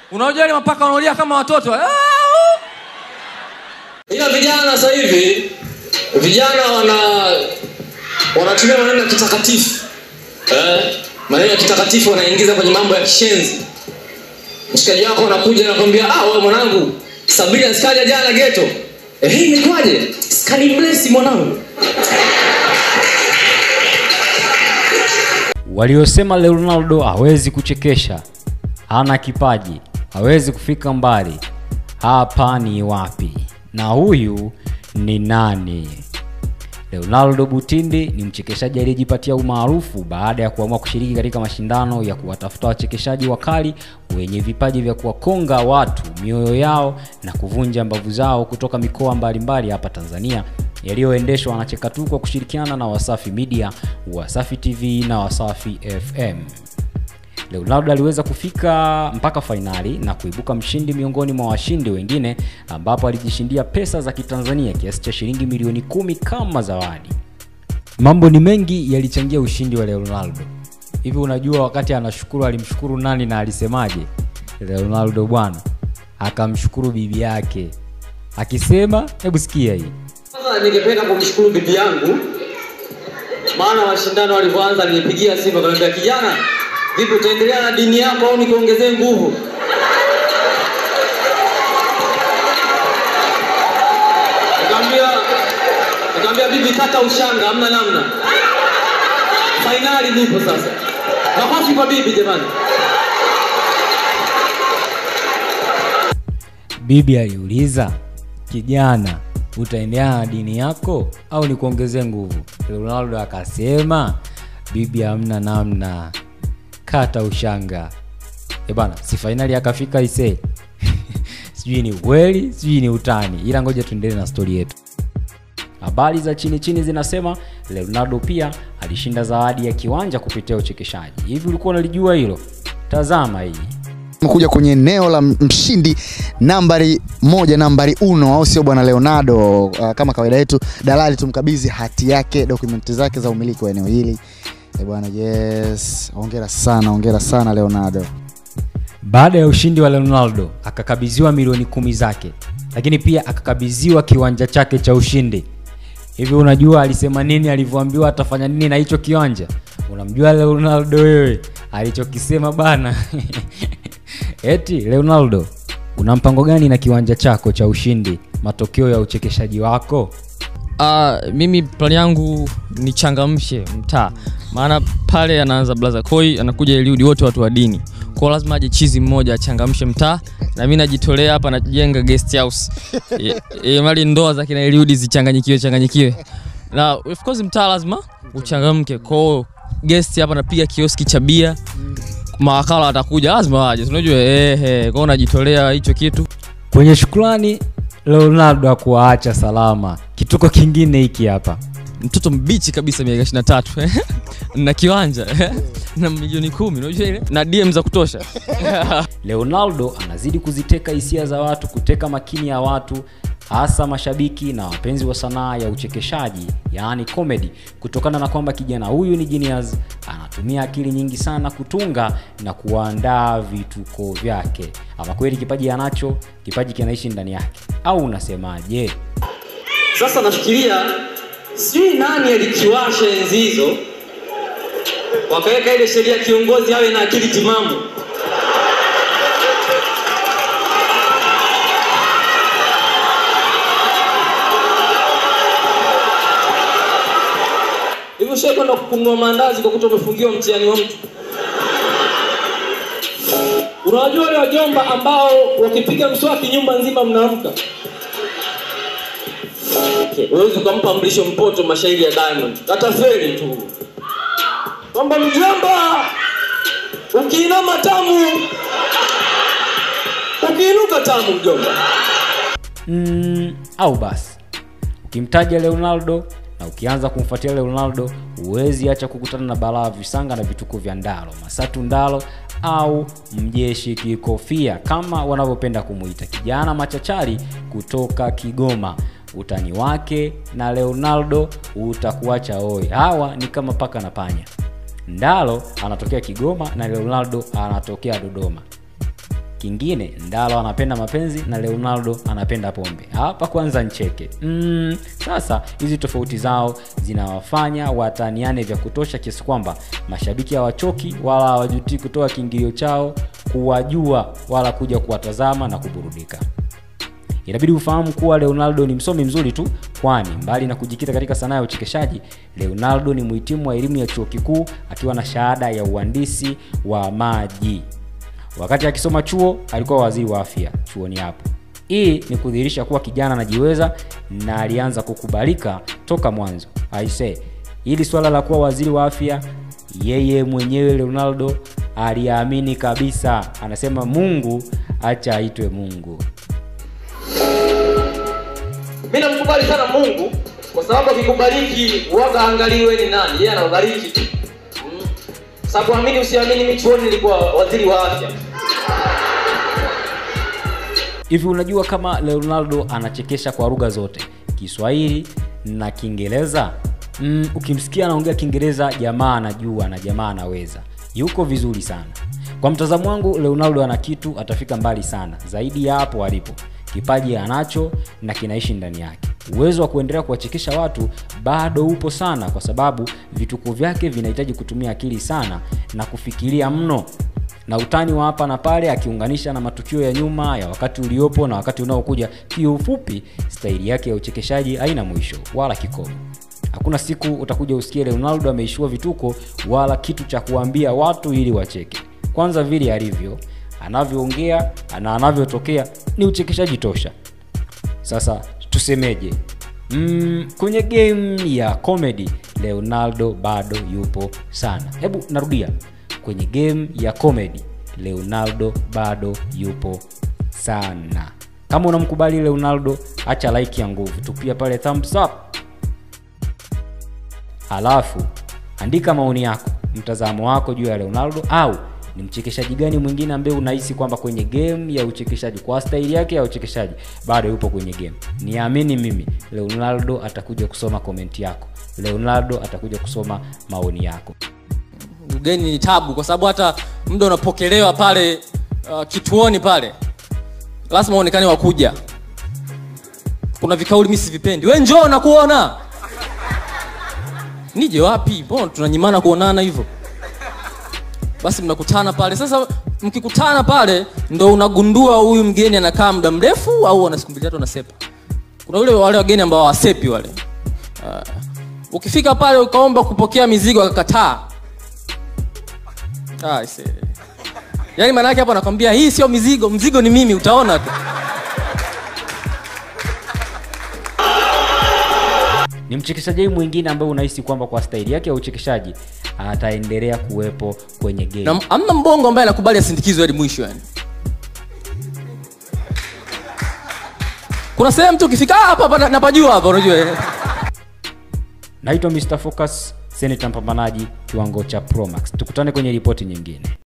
unajua ile mapaka wanaolia kama watoto ah, uh. ila vijana sasa hivi vijana wana wanatumia maneno ya kitakatifu eh, maneno ya kitakatifu wanaingiza kwenye mambo ya kishenzi mshikaji wako anakuja anakwambia ah, wewe mwanangu sabina sikaja jana geto eh, hii imekwaje skani blesi mwanangu waliosema Ronaldo hawezi kuchekesha, hana kipaji, hawezi kufika mbali, hapa ni wapi? Na huyu ni nani? Leonardo Butindi ni mchekeshaji aliyejipatia umaarufu baada ya kuamua kushiriki katika mashindano ya kuwatafuta wachekeshaji wakali wenye vipaji vya kuwakonga watu mioyo yao na kuvunja mbavu zao kutoka mikoa mbalimbali hapa Tanzania yaliyoendeshwa na Chekatu kwa kushirikiana na Wasafi Media, Wasafi TV na Wasafi FM. Leonardo aliweza kufika mpaka fainali na kuibuka mshindi miongoni mwa washindi wengine ambapo alijishindia pesa za Kitanzania kiasi cha shilingi milioni kumi kama zawadi. Mambo ni mengi yalichangia ushindi wa Leonardo. Hivi unajua wakati anashukuru alimshukuru nani na alisemaje? Leonardo bwana akamshukuru bibi yake akisema, hebu sikia hii. Sasa ningependa kumshukuru bibi yangu, maana mashindano walivyoanza alinipigia simu akaniambia, kijana, vipi utaendelea na dini yako au nikuongezee nguvu? Nikamwambia nikamwambia bibi, kata ushanga, hamna namna. Fainali nipo sasa. Makofi kwa bibi jamani. Bibi aliuliza, kijana, utaendelea na dini yako au nikuongezee nguvu? Ronaldo akasema, bibi, hamna namna, kata ushanga. E bana, si fainali akafika ise sijui ni ukweli, sijui ni utani, ila ngoja tuendelee na stori yetu. Habari za chini chini zinasema Leonardo pia alishinda zawadi ya kiwanja kupitia uchekeshaji. Hivi ulikuwa unalijua hilo? Tazama hii. Tumekuja kwenye eneo la mshindi nambari moja, nambari uno, au sio bwana Leonardo? Uh, kama kawaida yetu, dalali tumkabidhi hati yake, dokumenti zake za umiliki wa eneo hili. Eh bwana, yes, hongera sana, hongera sana Leonardo. Baada ya ushindi wa Ronaldo akakabidhiwa milioni kumi zake, lakini pia akakabidhiwa kiwanja chake cha ushindi. Hivi unajua alisema nini alivyoambiwa atafanya nini na hicho kiwanja? Unamjua Ronaldo wewe alichokisema bana? Eti Ronaldo, una mpango gani na kiwanja chako cha ushindi, matokeo ya uchekeshaji wako? Uh, mimi plani yangu ni changamshe mtaa, maana pale anaanza blaza koi, anakuja Eliudi, wote watu wa dini, kwa lazima aje chizi mmoja achangamshe mtaa, na mimi najitolea hapa, najenga guest house e, e, mali ndoa za kina Eliudi zichanganyikiwe changanyikiwe, na of course mtaa lazima uchangamke. Kwa guest hapa napiga kioski cha bia, mawakala watakuja, lazima waje, unajua ehe, kwa najitolea hicho kitu. Kwenye shukrani, Ronaldo hakuwaacha salama. Kituko kingine hiki hapa. mtoto mbichi kabisa miaka 23 na kiwanja na milioni kumi unajua ile na DM za kutosha Leonardo anazidi kuziteka hisia za watu, kuteka makini ya watu, hasa mashabiki na wapenzi wa sanaa ya uchekeshaji, yaani comedy, kutokana na kwamba kijana huyu ni genius, anatumia akili nyingi sana kutunga na kuandaa vituko vyake. Ama kweli kipaji anacho, kipaji kinaishi ndani yake, au unasemaje? Sasa nafikiria sijui nani alikiwasha enzi hizo, wakaweka ile sheria kiongozi awe na akili timamu. Hivi ushawahi kwenda kununua maandazi kwa kuta umefungiwa mtihani wa mtu? Unawajua wale wajomba ambao wakipiga mswaki nyumba nzima mnaamka? Okay. Huwezi ukampa mlisho mpoto mashairi ya Diamond, atafeli tu kwamba mjomba, ukiinama tamu, ukiinuka tamu mjomba. mm, au basi ukimtaja Leonardo na ukianza kumfuatia Leonardo huwezi acha kukutana na balaa visanga na vituko vya Ndalo, Masatu Ndalo au mjeshi kikofia kama wanavyopenda kumuita, kijana machachari kutoka Kigoma. Utani wake na Leonardo utakuacha oi. Hawa ni kama paka na panya. Ndalo anatokea Kigoma na Leonardo anatokea Dodoma. kingine ndalo anapenda mapenzi na leonardo anapenda pombe hapa kwanza ncheke mm, sasa hizi tofauti zao zinawafanya wataniane vya kutosha kiasi kwamba mashabiki hawachoki wala hawajutii kutoa kiingilio chao kuwajua wala kuja kuwatazama na kuburudika inabidi ufahamu kuwa leonardo ni msomi mzuri tu kwani mbali na kujikita katika sanaa ya uchekeshaji leonardo ni mhitimu wa elimu ya chuo kikuu akiwa na shahada ya uhandisi wa maji wakati akisoma chuo alikuwa waziri wa afya chuoni hapo hii ni kudhihirisha kuwa kijana anajiweza na alianza kukubalika toka mwanzo aise hili swala la kuwa waziri wa afya yeye mwenyewe leonardo aliamini kabisa anasema mungu acha aitwe mungu mi namkubali sana mungu kwa sababu akikubariki waga angaliwe ni nani yeye anabariki tu mm. sababu amini usiamini mi chuoni nilikuwa waziri wa afya hivi unajua kama leonardo anachekesha kwa lugha zote kiswahili na kiingereza mm, ukimsikia anaongea kiingereza jamaa anajua na jamaa anaweza yuko vizuri sana kwa mtazamo wangu leonardo ana kitu atafika mbali sana zaidi ya hapo alipo kipaji anacho na kinaishi ndani yake uwezo wa kuendelea kuwachekesha watu bado upo sana kwa sababu vituko vyake vinahitaji kutumia akili sana na kufikiria mno na utani wa hapa na pale akiunganisha na matukio ya nyuma ya wakati uliopo na wakati unaokuja kiufupi staili yake ya uchekeshaji haina mwisho wala kikomo hakuna siku utakuja usikie leonardo ameishiwa vituko wala kitu cha kuambia watu ili wacheke kwanza vile alivyo anavyoongea na anavyotokea ni uchekeshaji tosha sasa tusemeje mm, kwenye game ya comedy leonardo bado yupo sana hebu narudia kwenye game ya comedy leonardo bado yupo sana kama unamkubali leonardo acha like ya nguvu tupia pale thumbs up halafu andika maoni yako mtazamo wako juu ya leonardo au ni mchekeshaji gani mwingine ambaye unahisi kwamba kwenye game ya uchekeshaji kwa staili yake ya uchekeshaji bado yupo kwenye game niamini mimi leonardo atakuja kusoma komenti yako leonardo atakuja kusoma maoni yako ugeni ni tabu kwa sababu hata muda unapokelewa pale uh, kituoni pale lazima uonekane wakuja kuna vikauli mi sivipendi we njoo nakuona nije wapi mbona tunanyimana kuonana hivyo basi mnakutana pale sasa mkikutana pale ndo unagundua huyu mgeni anakaa muda mrefu au ana siku mbili tatu anasepa kuna ule wale wageni ambao hawasepi wale uh, ukifika pale ukaomba kupokea mizigo akakataa Ah, I see. yaani maana yake hapo anakwambia hii sio mizigo mzigo ni mimi utaona tu ni mchekeshaji mwingine ambaye unahisi kwamba kwa staili yake ya uchekeshaji ataendelea kuwepo kwenye game na amna mbongo ambaye anakubali asindikizwe hadi mwisho yani kuna sehemu tu ukifika "Ah, hapa hapa na- napajua hapa unajua eh." naitwa mr focus seneta mpambanaji kiwango cha promax tukutane kwenye ripoti nyingine